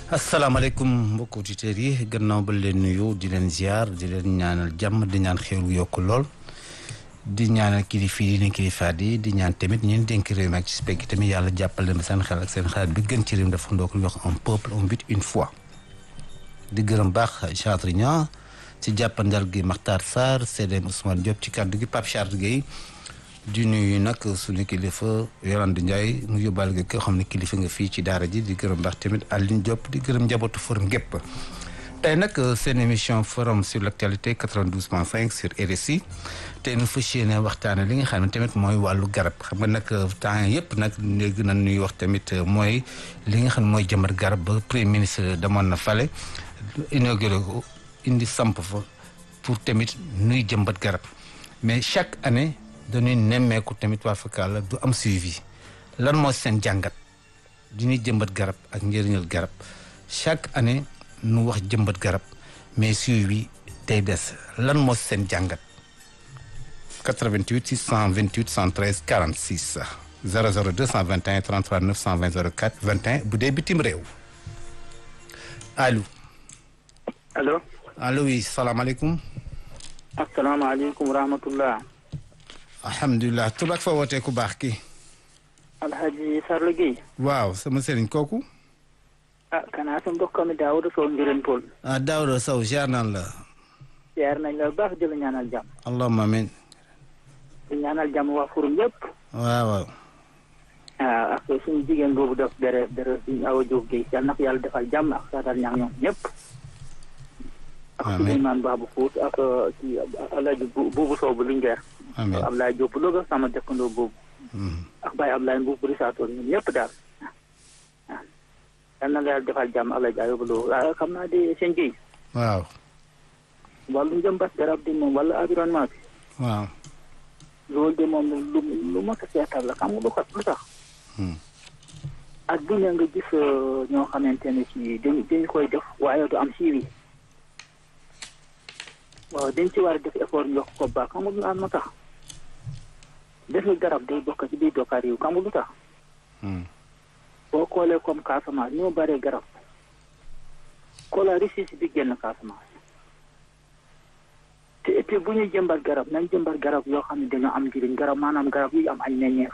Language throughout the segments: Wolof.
asalaamaaleykum mbokk auditeurs yi gannaaw ba leen nuyu di leen ziar di leen ñaanal jàmm di ñaan xéwlu yokk lool di ñaanal kilifa yi ne kilifaat yi di ñaan tamit ñeen dénk réew mi ak ci spek tamit yàlla jàppal leen seen xel ak seen xalaat bi gën ci réew mi dafa ndoo ko wax un peuple un but une foi di gërëm baax Chatrian ci jàppandal gi Makhtar Sarr CDM Ousmane Diop ci kàddu gi Pape Charles Guèye di nuyu nag suñu kilifa Yolande Ndiaye mu yóbbaale nga ko xam ne kilifa nga fii ci daara ji di gërëm baax tamit Aline Diop di gërëm njabootu forum gépp tey nag seen émission forum sur l' actualité 92.5 sur RSI tey nu fas yéene waxtaane li nga xam ne tamit mooy wàllu garab xam nga nag temps yëpp nag léegi na ñuy wax tamit mooy li nga xam ne mooy jëmbat garab ba premier ministre demoon na fale inauguré ko indi samp fa pour tamit nuy jëmbat garab mais chaque année dañuy nemmeeku tamit waa Fakala du am suivi lan moo seen jàngat di ñuy jëmbat garab ak njëriñal garab chaque année nu wax jëmbat garab mais suivi tey des lan moo seen jàngat 88 628 113 46 00 221 33 920 04 21 bu dee bitim réew allo. allo. allo oui salaamaaleykum. asalaamaaleykum wa rahmatullah. alhamdulilah tur ak fa wootee ku baax ki alhaji Sarlo Guèye. waaw sama sëriñ kooku. ah kanaa sa mbokk mi Daouda Sow Ngirène Paul. ah Daouda Sow ziar naan la. ziar nañ la baax di la ñaanal jàmm. allahumma amin. di ñaanal jàmm waa Forum yëpp. waaw waaw. ah ak suñu jigéen boobu def dere dere suñu Awa Diop Guèye yal na ko yàlla defal jàmm ak saatal ñaar ñoom ñëpp. ak amiin Souleymane Babou Fouta ak ci Alaaji Buubu Sow bu Linguère. amiin Ablaye Diop bu Louga sama dëkkandoo boobu. ak Baye Ablaye Mbuub bu Rissaatoon ñun ñëpp daal. ah yal na la yàlla defal jàmm Alaaji Ayoba Lo ah xam naa de seen Guèye. waaw. wàllu njëmbat garab di moom wala environnement bi. waaw. loolu de moom lu lu mot a seetal la xam nga lu ko lu tax. ak bu ne nga gis ñoo xamante ne ci dañu dañu koy def waaye du am suivi. waaw dañ ci war a def effort ñu yokk ko baax xam nga lu am na tax. def nga garab day bokk ci biir dokkaar yi xam nga lu tax. boo xoolee comme Casamance ni mu bëree garab. xoolal ressource bi génn Casamance. te et puis bu ñuy jëmbat garab nañ jëmbat garab yoo xam ne dañoo am njëriñ garab maanaam garab yu am ay meññeef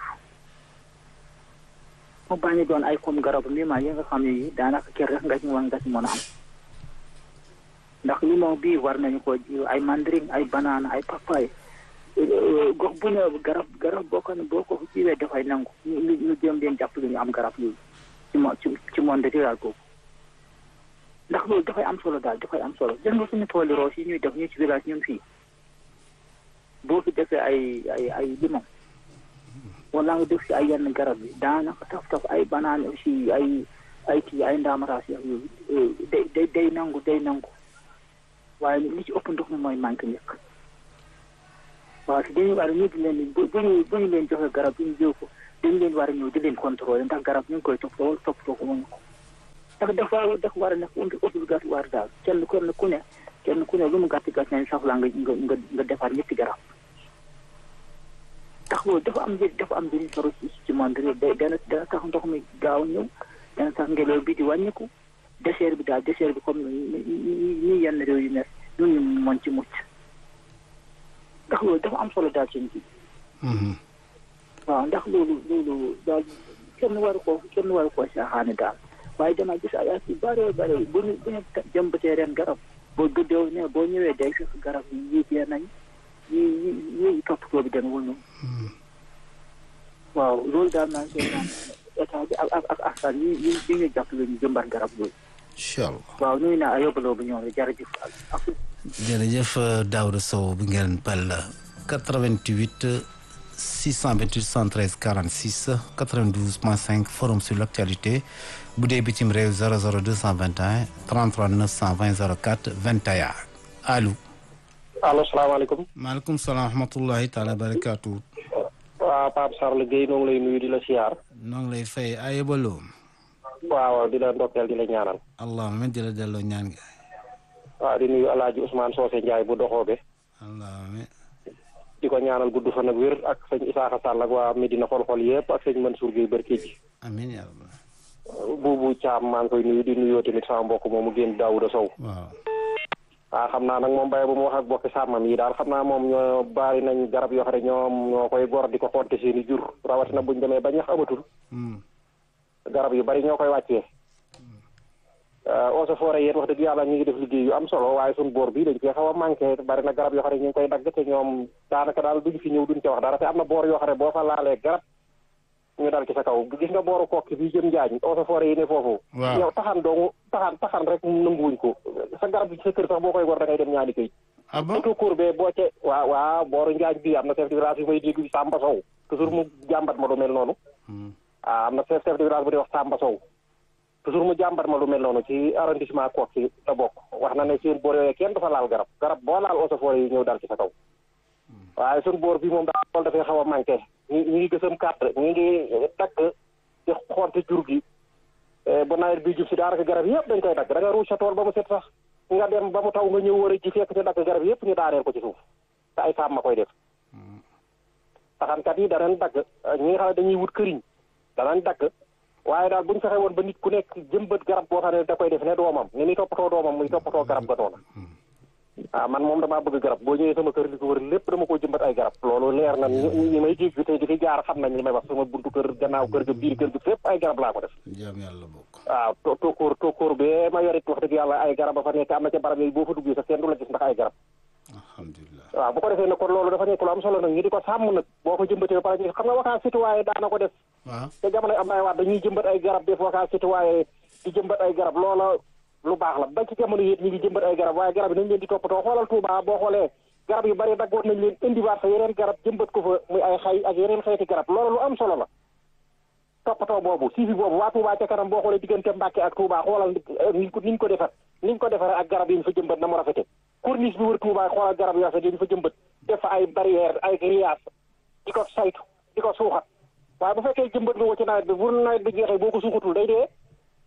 mu bañ a doon ay comme garabu limon yi nga xam ne yi daanaka kër rek nga ci war nga ci mën a am ndax limon bii war nañu ko ji ay mandarin ay banana ay papaye gox bu ne garab garab boo ko ne boo ko jiwee dafay nangu ñu ñu jëm leen jàppale ñu am garab yooyu ci mo ci ci monde rural boobu ndax loolu dafay am solo daal dafay am solo gis nga suñu tooli roos yi ñuy def ñu ci village ñun fii boo fi defee ay ay ay limon wala nga def si ay yenn garab yi daanaka taf taf ay banaan aussi ay ay kii ay ndaamaraas yooyu day day day nangu day nangu waaye li ci ëpp ndox mi mooy manqué njëkk waaw si dañu war a ñu di leen bu ñu bu ñu leen joxe garab yi ñu jëw ko dañu leen war a ñëw di leen contrôler ndax garab ñu ngi koy toppatoo toppatoo ko mënu ko ndax dafa dafa war a nekk obligatoire daal kenn ku ne ku ne kenn ku ne lu mu gàtt gàtt nañ soxla nga nga nga defar ñetti garab ndax loolu dafa am njëriñ dafa am njëriñ soro ci ci monde bi dana dana tax ndox mi gaaw a ñëw dana tax ngelaw bi di wàññiku désert bi daal désert bi comme ni yenn réew yu nekk ñun ñu mën ci mucc ndax loolu dafa am solo daal seen ji waaw ndax loolu loolu daal kenn waru ko kenn waru koo saaxaane daal waaye dama gis ay at yu bare bare bu ñu bu ñu jëmbatee ren garab boo gëddoo ne boo ñëwee day fekk garab yi yii dee nañ yi yi yi toppatoo bi demewul noonu waaw loolu daal naa seen naan état bi ak ak ak askan yi yi yi ñu jàppale ñu jëmbat garab yooyu incha allah. waaw nuyu naa yóbbaloo bu ñëw jërëjëf ak jërëjëf Daouda Sow bi ngeen pal 88 628 113 46 92 point 5 forum sur l' actualité bu dee bitim réew 00 221 33 920 04 21 allo. allo salaamaaleykum. maaleykum salaam wa rahmatullahi taala barakaatu. waaw Pape Sarlo Guèye noo ngi lay nuyu di la siyaar. noo ngi lay fay ayebaloo. waaw di la ndokkeel di la ñaanal. allahumma di la delloo ñaan gi. waaw di nuyu El Hadj Ousmane Socé Ndiaye bu doxoobe. allahumma. di ko ñaanal gudd fan ak wér ak sëñ Isaaxa Sall ak waa Medina xol-xol yëpp ak sëñ Mansour Guèye Barke ji. amiin yaa rabbal. buubu caam maa ngi koy nuyu di nuyoo tamit sama mbokk moomu génn Daouda Sow waaw ah xam naa nag moom bay bu mu wax ak bokki sàmmam yi daal xam naa moom ñoo bari nañ garab yoo xam ne ñoom ñoo koy gor di ko xonte seen i jur rawatina buñ demee ba ñax amatul Hmm. garab yu bari ñoo koy wàccee eaux et forêt yéen wax dëgg yàlla ñu ngi def liggéey yu am solo waaye suñ boor bi dañ koy xaw a manqué bari na garab yoo xam ne ñu ngi koy dagg te ñoom daanaka daal duñ fi ñëw duñ ca wax dara te am na boor yoo xam ne boo fa laalee garab ñu dal ci sa kaw gis nga booru kokki bi jëm njaañ eaux et forêt yi ne foofu Waaw. yow taxan doomu taxan taxan rek nanguwuñ ko sa garab bi sa kër sax boo koy gor da ngay dem ñaani këy ah bon surtout cour be boo ca waaw waaw booru njaañ bi am na chef de village yu may dégg Samba Sow toujours mu jàmbat ma lu mel noonu Hmm. ah am na chef chef de village bu di wax Samba Sow toujours mu jàmbat ma lu mel noonu ci arrondissement Koki la bokk wax na ne seen boor yooyu kenn dafa laal garab garab boo laal eaux et forêt yi ñëw dal ci sa kaw waaye suñ boor bi moom daal loolu dafay xaw a manqué ñi ñi ngi gësam carte ñi ngi dagg ci xonte jur gi Eh, bu nawet bi jub si daanaka garab yëpp dañ koy dagg da nga ruuj sa tool ba mu set sax nga dem ba mu taw nga ñëw war a ji fekk ci dagg garab yëpp ñu daaneel ko ci suuf te ay sàmm ma koy def taxankat yi danañ dagg eh, ñi nga xam ne dañuy wut këriñ danañ dagg waaye daal buñ fexe woon ba nit ku nekk jëmbat garab boo xam ne da koy def ne doomam ni muy toppatoo doomam muy toppatoo garab ga noona ah man moom damaa bëgg garab boo ñëwee sama kër li ko wër lépp dama ko jëmbat ay garab loolu leer na ñi ñi may dégg tey di fi jaar xam nañ li may wax sama buntu kër gannaaw kër ga biir kër ga fépp ay garab laa ko def jaam yàlla bokk waaw to tokkóor tokkóor bee ma yorit wax dëgg yàlla ay garab ba fa nekk am na ca barab yooyu boo fa duggee sax kenn du la gis ndax ay garab alhamdulilah waaw bu ko defee nag kon loolu dafa nekk lu am solo nag ñu di ko sàmm nag boo ko jëmbatee ba pare ñu xam nga wakaa citoyen daana ko def waaw te jamono am ay waat dañuy jëmbat ay garab def wakaa citoyen di jëmbat ay garab loola lu baax la ba ci jamono yéet ñu ngi jëmbat ay garab waaye garab yi nañ leen di toppatoo xoolal Touba boo xoolee garab yu bari daggoon nañ leen indiwaat fa yeneen garab jëmbat ko fa muy ay xay ak yeneen xeeti garab loolu lu am solo la toppatoo boobu suivi boobu waa Touba ca kanam boo xoolee diggante Mbàkke ak Touba xoolal niñ ko niñ ko defar niñ ko defaree ak garab yi ñu fa jëmbat na mu rafete corniche bi wër Touba xoolal garab yoo xam ne ñu fa jëmbat def fa ay barrière ay grillage di ko saytu di ko suuxat waaye bu fekkee jëmbat nga ko ci nawet bi bu nawet bi jeexee boo ko suuxatul day dee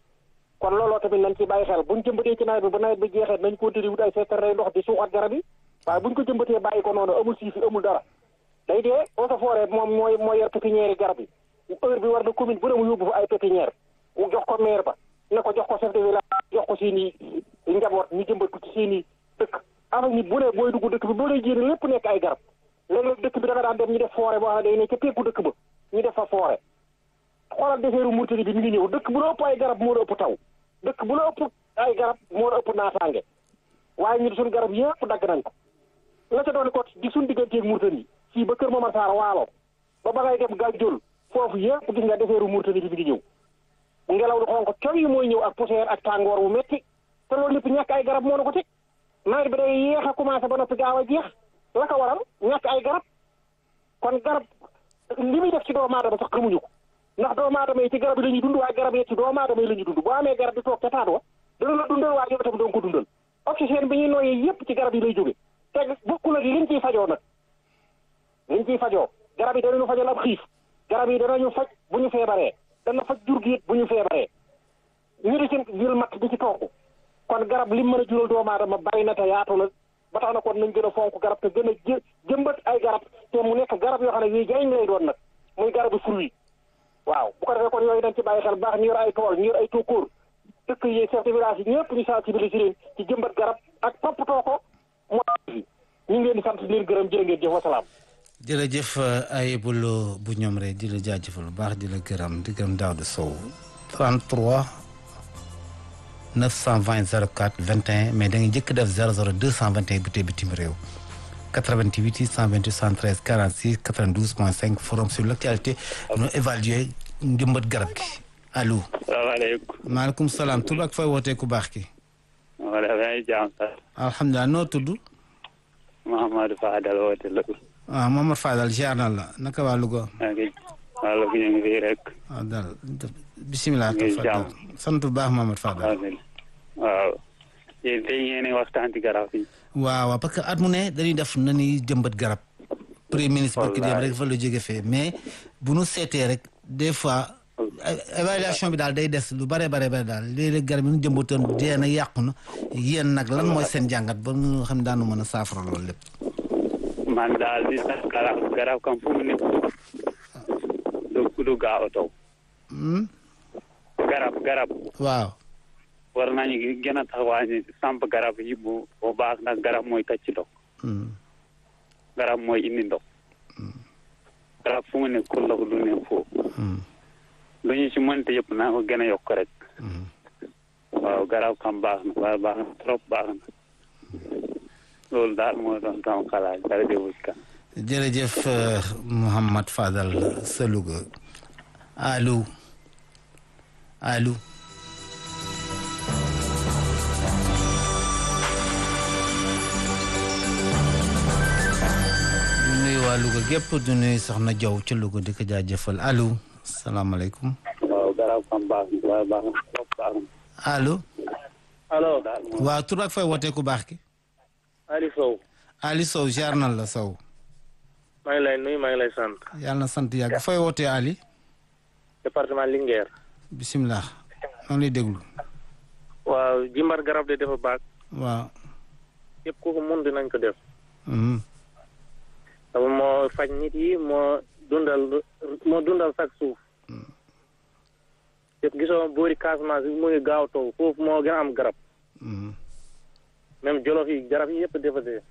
kon looloo tamit nañ ci bàyyi xel buñ jëmbatee ci nawet bi bu nawet bi jeexee nañ continuer wut ay secteur ndox di suuxat garab yi waaye buñ ko jëmbatee bàyyi ko noonu amul siifi amul dara day dee eaux et forêt moom mooy mooy yor pépinière yi garab yi heure bi war na commune bu ne mu yóbbu fa ay pépinière mu jox ko maire ba ne ko jox ko chef de village jox ko seen i njaboot ñu jëmbat ko ci seen i dëkk ama nit bu ne booy dugg dëkk bi boo lay génne lépp nekk ay garab léeg-léeg dëkk bi da nga daan dem ñu def forêt boo xam ne day ne ca peggu dëkk ba ñu def fa forêt xoolal deseeru Mauritanie bi mi ngi ñëw dëkk bu la ëpp ay garab moo la ëpp taw dëkk bu la ëpp ay garab moo la ëpp naataange waaye ñun suñu garab yëpp dagg nañ ko la ca doon ko di suñu digganteeg Mauritanie fii ba Kër Momar Sarr waalo ba ba ngay dem Gànjool foofu yëpp gis nga deseeru Mauritanie bi mi ngi ñëw ngelaw lu xonk coy yi mooy ñëw ak poussière ak tàngoor wu metti te loolu lépp ñàkk ay garab moo na ko teg nawet bi day yéex a commencé ba noppi gaaw a jeex la ko waral ñàkk ay garab kon garab li muy def ci doomu aadama sax xamuñu ko ndax doomu aadama yi ci garab yi la ñuy dund waaye garab yi ci doomu aadama yi la ñuy dund boo amee garab di toog ca taat wa dana la dundal waaye yow tam doon ko dundal oxygène bi ñuy nooyee yépp ci garab yi lay jóge te bokkul ak liñ ciy fajoo nag liñ ciy fajoo garab yi danañu fajal ab xiif garab yi danañu faj bu ñu feebaree dana faj jur gi it bu ñu feebaree ñu di ci jël matt di ci togg kon garab lim mën a jural doomu aadama bari na te yaatu na ba tax na kon nañ gën a fonk garab te gën a jë jëmbat ay garab te mu nekk garab yoo xam ne yuy jariñ lay doon nag muy garabu fruit waaw bu ko defee kon yooyu dañ ci bàyyi xel baax ñu yor ay tool ñu yor ay tóokóor dëkk yi chef de village yi ñëpp ñu sensibiliser leen ci jëmbat garab ak toppatoo ko moo fi ñu ngi leen di sant di leen gërëm jërë ngeen jëf wasalaam jërëjëf ay bulo bu ñoom rek di la jaajëfal bu baax di la gërëm di gërëm Daouda Sow 33 920 04 21 mais da nga njëkk def 00 221 bi tey bitim réew 88 628 113 46 92 point 5 forum sur l' actualité ñu évaluer njëmbat garab gi allo. salaamaaleykum. maaleykum salaam tur ak fooy wootee ku baax ki. wala maa ngi jaam sax. alhamdulilah noo tudd. Mouhamadou Fadal woote la. waaw Mamadou Fadal ziar na la naka waa Louga. maa ngi waa Louga ñu ngi fii rek. waaw daal bisimilah. ngi jàmm sant bu baax Mamadou Fadal. waaw. yéen tey ngeen di waxtaan ci garab yi. waaw waaw parce que at mu ne dañuy def na ni jëmbat garab. premier ministre barki dem rek fa la jóge fee mais bu nu seetee rek des fois. évaluation bi daal day des lu bare bare bare daal léeg-léeg garab yi nu jëmbatoon dee na yàqu na yéen nag lan mooy seen jàngat ba nga xam daanu mën a saafara loolu lépp. man daal di sax garab garab kam fu mu nekk du du gaaw a taw. garab garab waaw war nañu gën a taxawaañi samp garab yi bu bu baax ndax garab mooy tacc ndox Mm. garab mooy indi ndox garab fu mu ne kulla ko du ne foofu Mm. lu ñu ci mënte yëpp naa ko gën a yokk rek Mm. waaw garab kam baax na waaye baax na trop baax na loolu daal moo doon sama xalaat dara jëwul kan jërëjëf euh, Mouhamad Fadal sa Louga allo allo du nuyu waa Louga gépp du nuyu soxna Jaw ca Louga di ko jaajëfal allo salaamaaleykum waaw garab kam baax na waaye baax na trop baax na allo allo daal moo waaw tur ak fay wootee ku baax ki Ali Sow Ali Sow jaar na la Sow maa ngi lay nuyu maa ngi lay sant yàlla na sant yàgg fay wootee Ali département Linguère bisimilah maa ngi lay déglu waaw jimbar garab de dafa baax waaw yëpp ku ko mun dinañ ko def mhm. dama moo faj nit yi moo dundal moo dundal sax suuf yëpp gisoo boori Casamance bi mu ngi gaaw taw foofu moo gën a am garab Mhm. même jolof yi garab yi yëpp dafa dee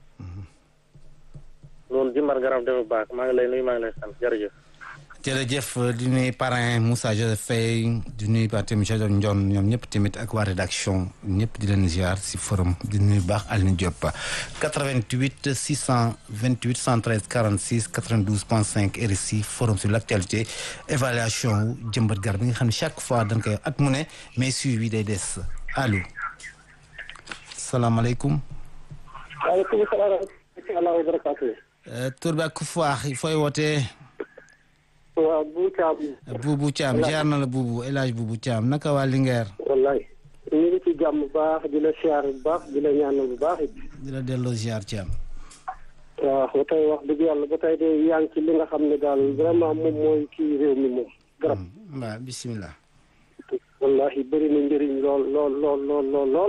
loolu jimbar garab dafa baax maa ngi lay nuyu maa ngi lay sant jërëjëf jërëjëf di nuyu parrain Moussa Joseph Faye di nuyu ba tamit Jadon Ndion ñoom ñëpp tamit ak waa rédaction ñëpp di leen ziar si forum di nuyu baax Aline Diop 88 628 113 46 92 point 5 RSI forum sur l' actualité évaluation wu jëmbat garab bi nga xam ne chaque fois dañ koy at mu ne mais suivi day des allo salaamaaleykum waaleykum salaam wa rahmatulah wa barakatuh Euh, tur bi ak ku faax fooy wootee waaw bu caab Boubou Thiam ziar na la Boubou El Hadj Boubou Thiam naka waa Linguère wallaay ñu ngi ci jàmm bu baax di la siyaar bu baax di la ñaanal bu baax it di la delloo ziar Thiam waaw ba tey wax dëgg yàlla ba tey de yaa ngi ci li nga xam ne daal vraiment moom mooy kii réew mi moom garab waaw bisimilah. wallahi bëri na njëriñ lool lool lool lool lool lool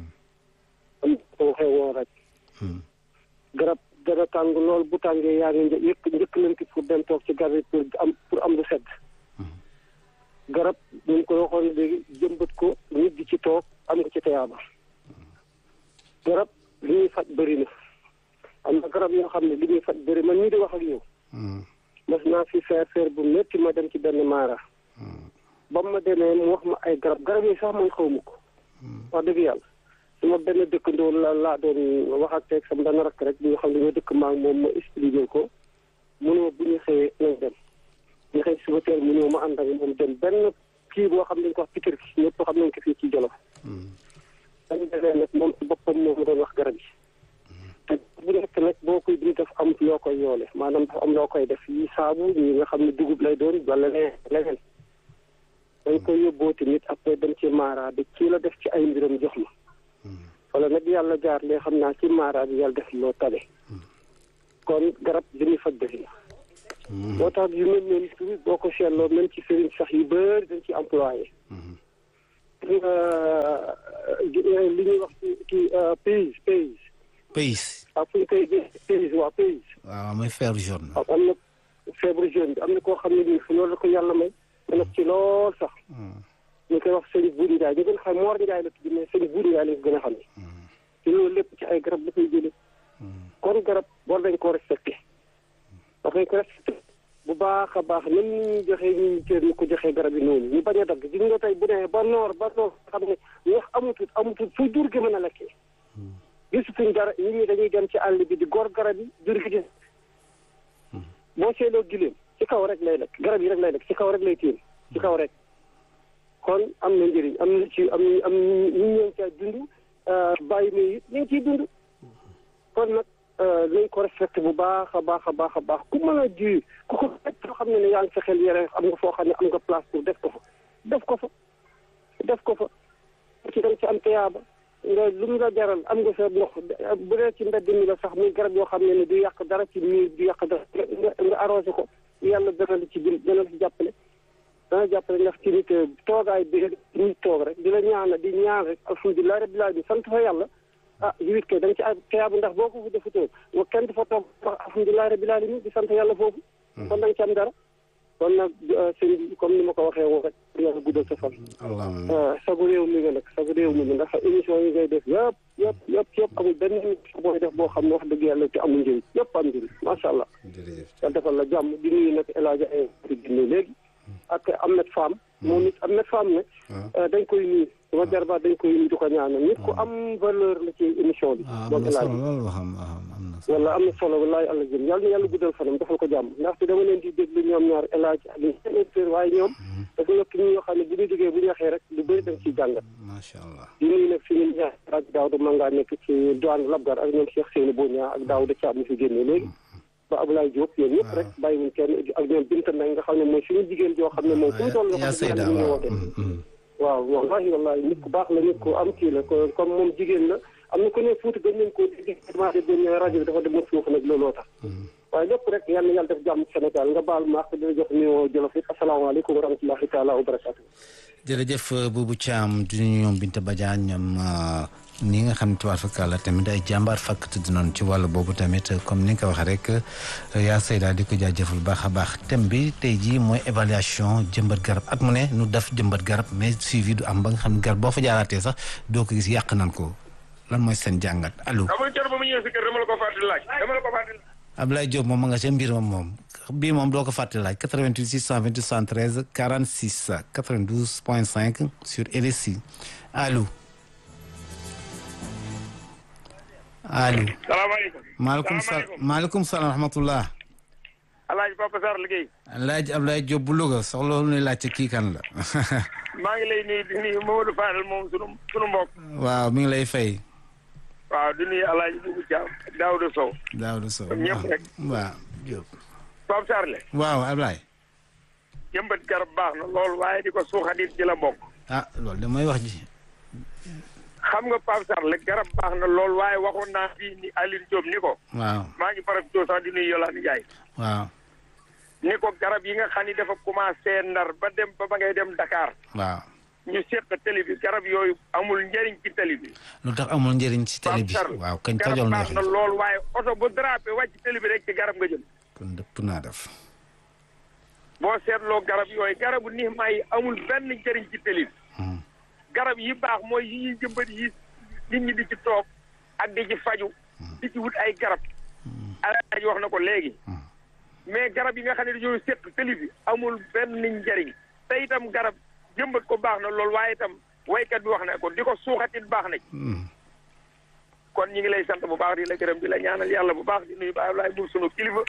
am ko waxee woon rek garab dana tàng lool bu tàngee yaa ngi një- yëkk njëkkalante pour dem toog ci garab yi pour am pour am lu sedd garab ñu ngi ko waxoon léegi jëmbat ko nit di ci toog am nga ci teyaaba garab li ñuy faj bëri na am na garab yoo xam ne li ñuy faj bëri man ñii di wax ak yow mas naa fi feer feer bu métti ma dem ci benn maara ba ma demee mu wax ma ay garab garab yi sax man xaw ma ko wax dëgg yàlla su ma benn dëkkandoo la laa doon wax ak teeg sama benn rakk rek bi nga xam ne ñoo dëkk maa ngi moom ma expliqué ko munoo bu ñu xëyee nañ dem ñu xëy suba teel munoo ma ànd ak moom dem benn kii boo xam ne dañ ko wax pikir ki ñëpp xam nañ ko fii ci Jolof dañu demee nag moom ci boppam moo ma doon wax garab yi te bu nekk nag boo koy di def am loo koy yoole maanaam dafa am loo koy def yi saabu ñi nga xam ne dugub lay doon wala leneen leneen dañ koy yóbboo tamit après dem ci maara bi kii la def ci ay mbiram jox ma wala nag yàlla jaar lee xam naa ci maara bi yàlla def loo tale kon garab li muy faj bëri na moo tax yu mel noonu tamit boo ko seetloo même ci sëriñ sax yu bëri dañ ci employé li ñuy wax kii pays pays pays. waaw fu ñu koy pays waa pays waaw mooy fer jaune. waaw am na feebaru jeune bi am na koo xam ne nii fu loolu la ko yàlla may ma nekk ci lool sax ñu koy wax sëñ Buur Njaay ñu gën xam Moor Njaay la tudd mais sëñ Buur Njaay lañ ko gën a xam ne te loolu lépp ci ay garab la koy jële kon garab war nañ koo respecté war nañ ko respecté bu baax a baax même ni ñu joxee ñu cër ñu ko joxee garab yi noonu ñu bañ a dagg gis nga tey bu nee ba noor ba noor xam ne ñax amutut amutut fu jur gi mën a lekkee gisutuñ dara nit ñi dañuy dem ci àll bi di gor garab yi jur gi di boo seeloo gileem ci kaw rek lay lekk garab yi rek lay lekk ci kaw rek lay téen ci kaw rek kon am na njëriñ am na ci am na am ñu ñëw caa dund bàyyi ma it ñu ngi ciy dund kon nag nañ ko respecté bu baax a baax a baax a baax ku mën a ji ku ko fekk foo xam ne ne yaa ngi sa xel yére am nga foo xam ne am nga place pour def ko fa def ko fa def ko fa ci dem ci am teyaaba nga lu mu la jaral am nga sa ndox bu dee ci mbedd mi la sax muy garab yoo xam ne ne du yàq dara ci miir du yàq dara nga nga arrosé ko yàlla dana la ci dim dana la ci jàppale dana jàppale ndax ci nit toogaay bi nit toog rek di la ñaana di ñaan rek alhamdulilah rabbil alamin sant fa yàlla ah jiwit kay da nga ci ay teyaabu ndax boo ko fa defutoo wa kenn du fa toog wax alhamdulilah rabbil alamin di sant yàlla foofu kon da nga ci am dara kon nag sëñ bi comme ni ma ko waxee woon rek yàlla guddal sa fan allahumma sagu réew mi nga nag sagu réew mi ndax émission yi ngay def yëpp yëpp yëpp yëpp amul benn émission booy def boo xam ne wax dëgg yàlla te amul njëriñ yëpp am njëriñ macha allah jërëjëf yàlla defal la jàmm di nuyu nag El Hadj ay di génne léegi ak Ahmed Fam moom it Ahmed Fam ne dañ koy nuyu sama jarbaat dañ koy nuyu di ko ñaanal nit ku am valeur la ci émission bi ah am moom na El Hadj solo loolu waxam waxam am na solo wala am na solo walaay àlla jëm yàlla na yàlla guddal fanam defal ko jàmm ndaxte dama leen di déglu ñoom ñaar El Hadj ak seen auditeur waaye ñoom dafa nekk ñi yoo xam ne bu ñu jógee bu ñu waxee rek lu bëri dañ ciy jàngat macha allah di nuyu nag suñu ñaar ak Daouda Manga nekk ci douane Labgar ak ñoom Cheikh Seyni Boña ak Daouda Thiam mi fi génne léegi ba Abdoulaye Diop yéen ñëpp rek bàyyiwuñ kenn ak ñoom Binta Mbengue nga xam ne mooy suñu jigéen joo xam ne moom fu mu toll yaa Seyda ñu waaw woote mm, mm. waaw wallahi wallahi nit ku baax la nit ku am kii la ko comme moom jigéen la am na ku ne fuuti gën nañ koo dégg maa de benn rajo bi dafa dem ba suuf nag looloo tax waaye lépp rek yal na yàlla def jàmm ci Sénégal nga baal ma ak dina jox nuyoo Jolof it asalaamaaleykum wa rahmatullahi taala wa barakatu jërëjëf Boubou Thiam di nuyu ñoom Binta Badiane ñoom ñi nga xam ne tubaab fakkaat la tamit ay jàmbaar fakk tëdd noonu ci wàllu boobu tamit comme ni nga ko waxee rek yaa Seyda di ko jaajëfal bu baax a baax thème bi tey jii mooy évaluation jëmbat garab at mu ne nu def jëmbat garab mais suivi du am ba nga xam ne garab boo fa jaaraatee sax doo ko gis yàq nan ko lan mooy seen jàngat allo. amul cër ba mu ñëwee si kër dama la ko fàttali laaj dama la ko fàttali laaj. Abdoulaye Diop moom ma nga ca mbir moom moom bii moom doo ko fàtte laaj 88 628 73 46 92 point 5 sur RSI allo allo. salaamaaleykum. maaleykum salaam maaleykum salaam wa rahmatullah. Alaaji Papa Sarr liggéey. laaj Abdoulaye Diop bu Louga soxla lu ne laajte kii kan la. maa ngi lay nuyu di nuyu Mamadou Fadel moom sunu sunu mbokk. waaw mi ngi lay fay. waaw di nuyu Alaaji Boubou Thiam ak Daouda Sow. Daouda Sow Comme ñëpp rek. waaw Diop. Pape Sarr le waaw Abdoulaye. jëmbat garab baax na lool waaye di ko suuxatit ci la bokk. ah loolu de mooy wax ji. xam nga Pape Sarr le garab baax na lool waaye waxoon naa fii ni Aline Diop ni ko. waaw maa ngi profité sax di nuyu Yolande Ndiaye. waaw ni ko garab yi nga xam ni dafa commencé ndar ba dem ba ba ngay dem Dakar. waaw. ñu seq télé bi garab yooyu amul njëriñ ci télé bi. lu tax amul njëriñ ci télé bi Pape Sarr waaw kañ garab tojol na baax na lool waaye oto bu drapé wàcc télé bi rek ci garab nga jëm. kon dëpp naa def. boo seetloo garab yooyu garabu nixmaa yi amul benn njëriñ ci télé bi. garab yi baax mooy yi ñuy jëmbat yi nit ñi di ci toog ak di ci faju di ci wut ay garab. alaaji wax na ko léegi. mais garab yi nga xam ne dañoo seq télé bi amul benn njëriñ te itam garab jëmbat ko baax na lool waaye itam waykat bi wax na ko di ko suuxatit baax na ci. kon ñi ngi lay sant bu baax di la gërëm di la ñaanal yàlla bu baax di nuyu Baye Ablaye Mbour sunu kilifa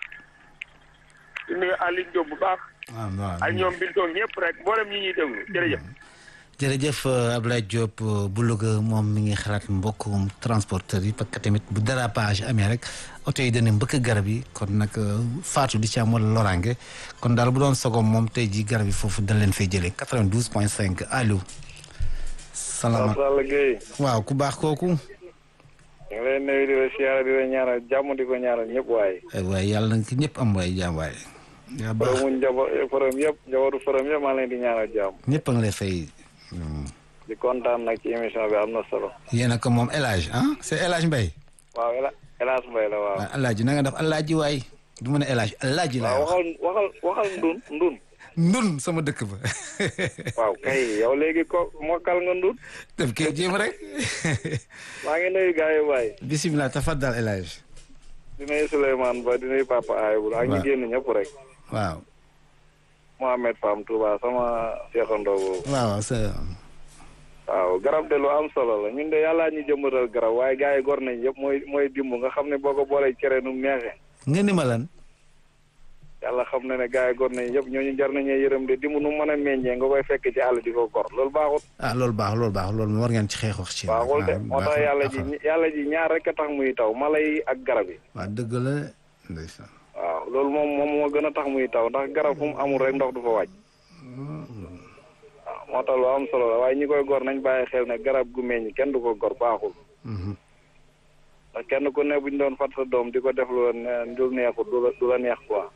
di nuyu Aline Diop bu baax waaw waaw. ak ñoom Bintoog ñëpp rek mboolem ñi ñuy déglu jërëjëf. jërëjëf Abdoulaye Diop bu Louga moom mi ngi xalaat mbokkum transporteur yi parce que tamit bu dérapage amee rek oto yi dana mbëkk garab yi kon nag faatu di ci am wala loraange kon daal bu doon sogom moom tey ji garab yi foofu dañ leen fay jëlee 92 point 5 allo. salaamaaleykum Sall Gueye waaw ku baax kooku. ñu ngi lay nuyu di la siyaara di la ñaanal jàmm di ko ñaanal ñëpp waaye ay waaye yàlla na ki ñëpp am waaye jaam waaye. yaa baax fërëmu njaboot fërëm yëpp njabootu fërëm yëpp maa ngi leen di ñaanal jàmm ñëpp a ngi lay fay. di kontaan nag ci émission bi am na solo yéen a ko moom El Hadj ah c'est El Hadj Mbaye. waaw El El Hadj Mbaye la waaw waaw El Hadj na nga def El Hadj waay du ma ne El Hadj El Hadj laa waaw wax. waxal waxal waxal ndun ndun ndun sama dëkk ba. waaw kay yow léegi ko mokkal nga ndun def kee jéem rek. maa ngi nuyu gars yi waaye bisimilah tafaddal El Hadj. di nuyu Souleymane Ba di nuyu Papa Ayibul ak ñi waaw. génn ñëpp rek waaw Mohamed Fam Touba sama seexandoo boobu waaw sa waaw garab de lu am solo la ñun de yàllaa ñu jëmbatal garab waaye gars yi gor nañ yëpp mooy mooy dimb nga xam ne boo ko boolee cere nu mu neexee nga ni ma lan. yàlla xam na ne gars yi gor nañ yëpp ñooñu jar nañee yërëm de dimb nu mu mën a meññee nga koy fekk ci àll di ko gor loolu baaxul ah loolu baax loolu baax loolu war ngeen ci xeex wax ci. baaxul de waaw, moo tax baaxul, yàlla ji baaxul. yàlla ji ñaar rek a tax muy taw mala yi ak garab yi waaw dëgg la de ndeysaan. waaw loolu moom moom moo gën a tax muy taw ndax garab fu mu amul rek ndox du fa wàcc waaw moo tax lu am solo la waaye ñi koy gor nañ bàyyi xel ne garab gu meññ kenn du ko gor baaxul Mhm. ndax kenn ku ne bu ñu doon fat sa doom di ko def lu la ne- lu neexul du la du la neex quoi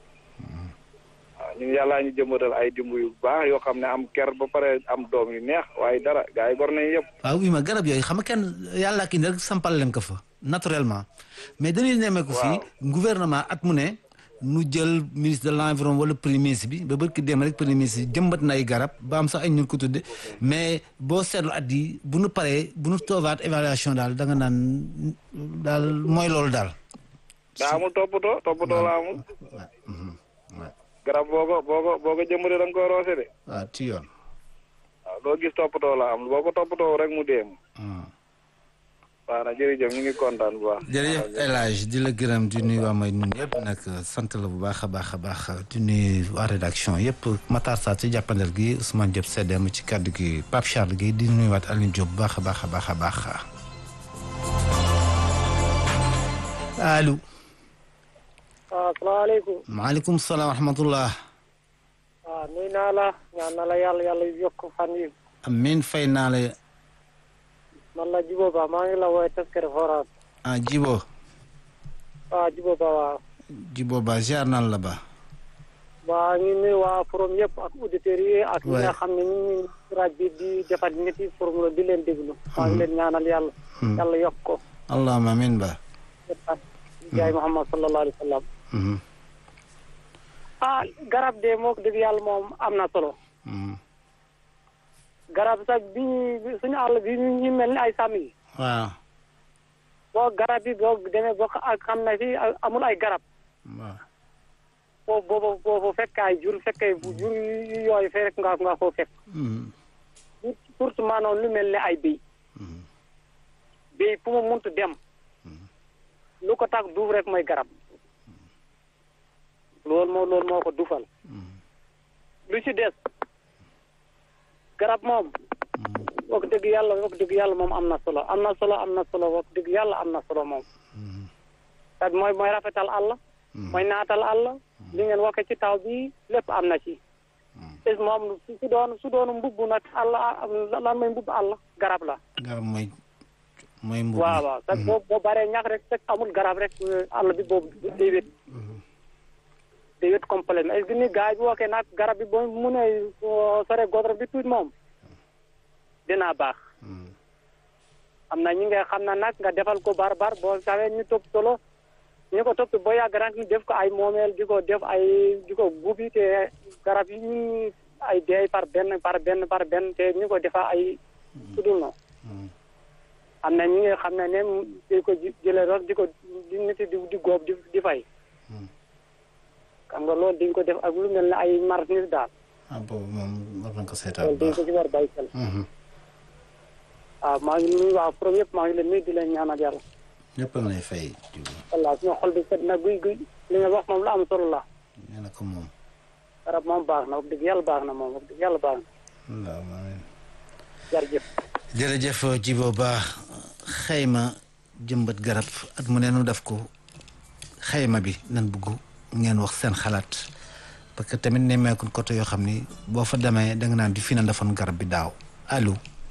waaw ñun yàllaa ñu jëmbatal ay dimb yu baax yoo xam ne am ker ba pare am doom yu neex waaye dara gars yi gor nañ yëpp waaw oui ma garab yooyu xam nga kenn yàlla ki rek sampal leen ko fa naturellement mais dañuy nemmeeku fii gouvernement at mu ne nu jël ministre de l'environnement wala premier ministre bi ba bërki dem rek premier ministre bi jëmbat na ay garab ba am sax ay ñun ko tudde mais boo seetlu at yi bu nu paree bu nu toogaat évaluation daal da nga naan daal mooy loolu daal daa amul toppatoo toppatoo la amul garab boo ko boo ko boo ko jëmbatee da nga koy roose de waaw ci yoon waaw loo gis toppatoo la am boo ko toppatoo rek mu dee waaw na jërëjëf ñu ngi kontaan bu baax jërëjëf El Hadj di la gërëm di nuyu waa may nun yëpp nag sant la bu baax a baax a baax di nuyu waa rédaction yëpp Matar Sarr ci jàppandal gi Ousmane Diop Sedem ci kàddu gi Pape Charles gi di nuyuwaat Alioune Diop bu baax a baax a baax a baax allo waaw asalaamaaleykum maaleykum salaam wa rahmatullah waaw nuyu naa la ñaan na la yàlla yàlla yokk fan yi amin fay naa la man la Jibo Ba maa ngi la woowee Taskere Forage ah Jibo waaw Jibo Ba waaw Jibo ba ziar nan la ba waa ngi nuyu waa forum yëpp ak auditeurs yi ak ñi nga Ouais. xam ne ñu ngi rajo bi di defat ñetti forum la di leen déglu maa ngi leen ñaanal yàlla yàlla yokk ko allahumma amin ba jaay Muhammad sallallahu alayhi wa sallam Mhm, ah garab de moo ko dëgg yàlla moom am na solo mhm. garab sax bi ñu suñu àll bi ñu ñu mel ni ay sàmm yi waaw boo garab bi boo demee boo ak xam ne fii amul ay garab waaw foofu boobu boobu fekk ay jur fekkee bu jur yu yooyu fee rek nga nga foo fekk Mhm, surtout maanaam lu mel ne ay béy mhm. béy fu mu muntu dem lu ko tax duuf rek mooy garab loolu moo loolu moo ko dufal lu ci des garab moom wax dëgg yàlla wax dëgg yàlla moom am na solo am na solo am na solo wax dëgg yàlla am na solo moom kat mooy mooy rafetal àll mooy naatal àll li ngeen waxe ci taw bi lépp am na ci es moom su su doon su doon mbubb nag àll lan mooy mbubb àll garab la garab mooy mooy mbubb waaw waaw sax boo boo baree ñax rek fekk amul garab rek àll bi boobu day wét day wét complètement est-ce que ni gars yi bu waxee nag garab bi boo mu ne sore godro bi tuuti moom dina baax am na ñi nga xam na nag nga defal ko bar bar boo sawee ñu topp solo ñu ko topp boo yàgg rek ñu def ko ay moomeel di ko def ay di ko gubi te garab yi ñu ay deey par benn par benn par benn te ñu ko defa ay sudul no am na ñi nga xam ne ne di ko ji- jëlee rek di ko di nit di di góob di di fay xam nga loolu dañ ko def ak lu mel ne ay marchandise daal ah boobu moom war nañ ko seetaan loolu bu dañ baax ko ci war bàyyi xel waaw maa ngi nuyu waa pro yëpp maa ngi leen nuyu di leen ñaanal yàlla ñëpp a ngi lay fay Jibo walla suñu xol bi set na guy guy li nga wax moom lu am solo la nee na ko moom garab moom baax na wax dëgg yàlla baax na moom wax dëgg yàlla baax na allahumma amin jërëjëf jërëjëf Jibo Ba xayma jëmbat garab at mu ne nu def ko xayma bi nan bëgg ngeen wax seen xalaat parce que tamit nemmeeku côté yoo xam ni boo fa demee da nga naan di fi na defoon garab bi daaw allo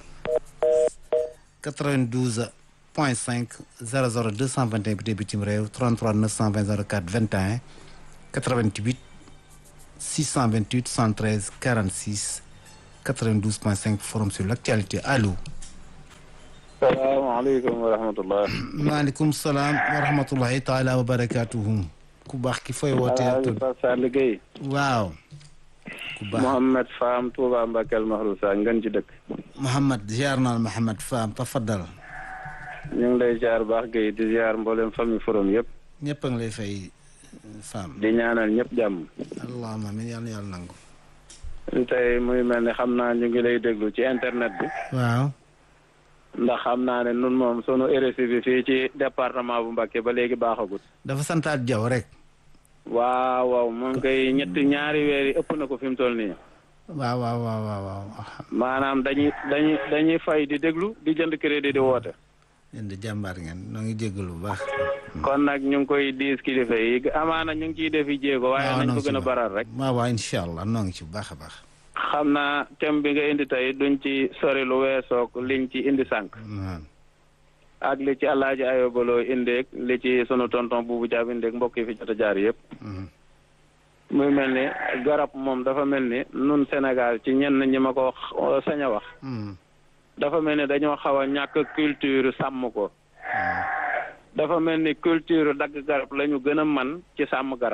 92 point 5 00 221 bi dee bitim réew 33 920 04 21 88 628 113 46 92 point 5 forum sur l'actualité allo salaamaaleykum wa rahmatullah maaleykum salaam wa rahmatullahi taala wa barakatuhu ku baax ki fooy wootee ak tur Pape Sall Gueye waaw ku baax Mouhamed Fam Touba Mbakel Mahrousa ngën ci dëkk Mouhamed ziar naa Mouhamed Fam tafaddal ñu ngi lay ziar baax Gueye di ziar mboolem famille forum yëpp ñëpp a ngi lay fay Fam di ñaanal ñëpp jàmm allahumma amin yàlla yàlla nangu tey muy mel ni xam naa ñu ngi lay déglu ci internet bi waaw ndax xam naa ne nun moom sunu RSI bi fii ci département bu Mbacké ba léegi baaxagut dafa santaat jaw rek waaw waaw moom koy ñetti ñaari weer yi ëpp na ko fi mu toll nii waaw waaw waaw waaw waaw maanaam dañuy dañuy dañuy fay di déglu di jënd crédit di woote yéen di jàmbaar ngeen noo ngi jéggalu bu baax kon nag ñu ngi koy diis kilifa yi amaana ñu ngi ciy defi jéego waaye waaw nañ noo ko ngi ci gën a baax. baral rek waaw waaw incha allah noo ngi ci bu baax a baax xam naa thème bi nga indi tey duñ ci sori lu weesoog liñ ci indi sànq waaw ak li ci alaaji ayobaloo indeeg li ci sunu tonton buubu jaab indeeg mbokk yi fi jot a jaar yëpp Mhm. muy mel ni garab moom dafa mel ni nun Sénégal ci ñenn ñi ma ko wax- sañ a wax Mhm. dafa mel ni dañoo xaw a ñàkk culture sàmm ko dafa mel ni culture dagg garab la ñu gën a man ci sàmm garab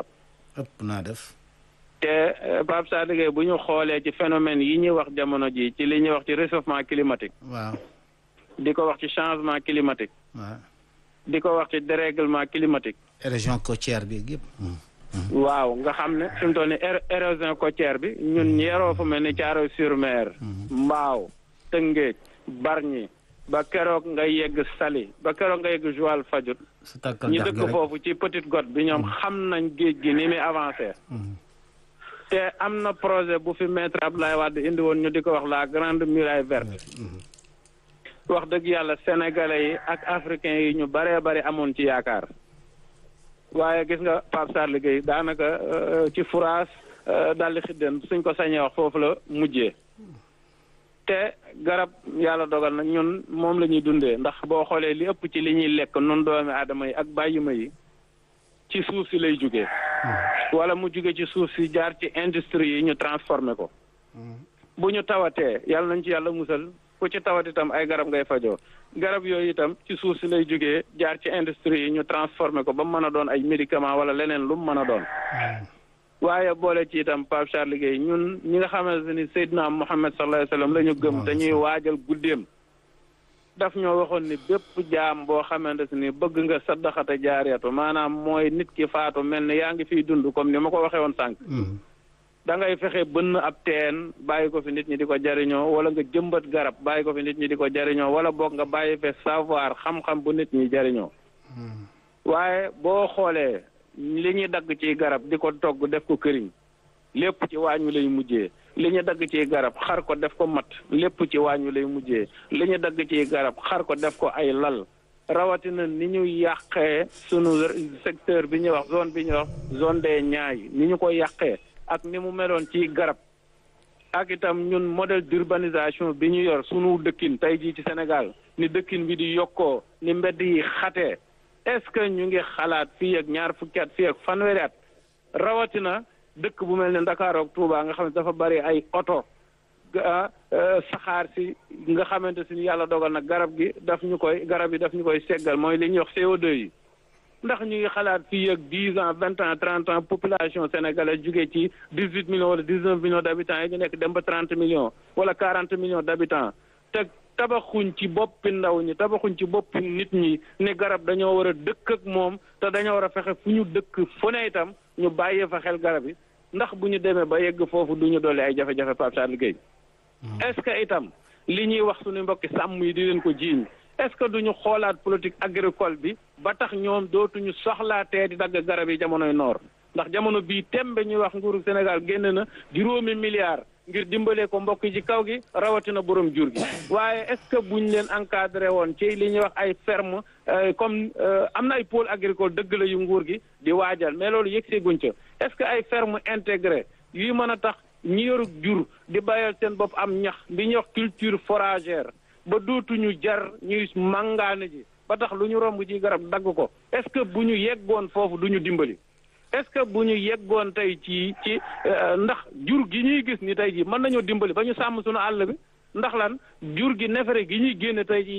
ëpp naa def te Pape Sadou Gueye bu ñu xoolee ci phénomène yi ñuy wax jamono ji ci li ñuy wax ci réchauffement climatique waaw di ko wax ci changement climatique waaw di ko wax ci dérèglement climatique région côtière bi yëpp waaw nga xam ne fi mu toll ni érosion côtière bi ñun yeroo fu mel ni Thiaroye sur Mer Mbaaw Tëngéej Bargny ba keroog nga yegg Saly ba keroog nga yegg Joal Fadiouth su tàkkal ñi dex gi dëkk rek foofu ci Petite Côte bi ñoom xam nañ géej gi ni muy avancé te am na projet bu fi maître Abdoulaye Wade indi woon ñu di ko wax la grande muraille verte wax dëgg yàlla sénégalais yi ak africains yi ñu baree bari amoon ci yaakaar waaye gis nga Pape Sarr liggéey daanaka euh, ci furaas euh, daldi xiddeen suñ ko sañee wax foofu la mujjee te garab yàlla dogal na ñun moom la ñuy dundee ndax boo xoolee li ëpp ci li ñuy lekk nun doomi aadama yi ak bàyyima yi ci suuf si lay jógee wala mu jóge ci suuf si jaar ci industrie yi ñu transformé ko bu ñu tawatee yàlla nañ ci yàlla musal ku ci tawat itam ay garab ngay fajoo garab yooyu itam ci suuf si lay jógee jaar ci industrie yi ñu transformé ko ba mu mën a doon ay médicament wala leneen lu mu mën a doon waaye boole ci itam Pape Charles Gueye ñun ñi nga xamante ni Seydina Muhammad sallallahu alayhi wa sallam la ñu gëm dañuy waajal guddeem daf ñoo waxoon ni bépp jaam boo xamante ni bëgg nga saddaxate jaariyatu maanaam mooy nit ki faatu mel ni yaa ngi fiy dund comme ni ma ko waxee woon sànq da ngay fexe bënn ab teen bàyyi ko fi nit ñi di ko jariñoo wala nga jëmbat garab bàyyi ko fi nit ñi di ko jariñoo wala boog nga bàyyi fe savoir xam-xam bu nit ñi jariñoo waaye boo xoolee li ñuy dagg ci garab di ko togg def ko këriñ lépp ci waañ wi lay mujjee li ñu dagg ci garab xar ko def ko mat lépp ci waañ wi lay mujjee li ñu dagg ci garab xar ko def ko ay lal rawatina ni ñu yàqee sunu secteur bi ñuy wax zone bi ñuy wax zone des Niayes ni ñu ko yàqee ak ni mu meloon ci garab ak itam ñun modèle d'urbanisation bi ñu yor sunu dëkkin tey jii ci Sénégal ni dëkkin bi di yokkoo ni mbedd yi xatee est-ce que ñu ngi xalaat fii ak ñaar fukki at fii ak fanweeri at rawatina dëkk bu mel ne Ndakaaru ak Touba nga xam ne dafa bari ay oto saxaar si nga xamante si yàlla dogal na garab gi daf ñu koy garab yi daf ñu koy seggal mooy li ñuy wax CO2 yi ndax ñu ngi xalaat fii ak dix ans vingt ans trente ans population sénégalaise jugee ci dix huit millions wala dix neuf millions d' habitants yi ñu nekk dem ba trente millions wala quarante millions d' habitants te tabaxuñ ci boppi ndaw ñi tabaxuñ ci boppi nit ñi ne garab dañoo war a dëkk ak moom te dañoo war a fexe fu ñu dëkk fu ne itam ñu bàyyee fa xel garab yi ndax bu ñu demee ba yegg foofu du ñu dolli ay jafe-jafe Pape Charles Gueye est-ce que itam li ñuy wax suñu mbokki sàmm yi di leen ko jiiñ est-ce que duñu xoolaat politique agricole bi ba tax ñoom dootuñu soxlaatee di dagg garab yi jamonoy noor ndax jamono bii tembe ñuy wax nguuru Sénégal génn na juróomi milliards ngir dimbalee ko mbokk yi ci kaw gi rawatina borom jur gi waaye est-ce que buñ leen encadré woon ci li ñuy wax ay ferme comme am na ay pôle agricole dëgg la yu nguur gi di waajal mais loolu yëg see guñ ca est-ce que ay ferme intégré yuy mën a tax ñi yoru jur di bàyyal seen bopp am ñax bi ñuy wax culture foragère ba dootuñu jar ñuy màngaane ji ba tax lu ñu romb ci garab dagg ko est-ce que bu ñu yeggoon foofu du ñu dimbali est-ce que bu ñu yeggoon tey ci ci ndax jur gi ñuy gis ni tey ji mën nañoo dimbali ba ñu sàmm suñu àll bi ndax lan jur gi nefere gi ñuy génne tey ji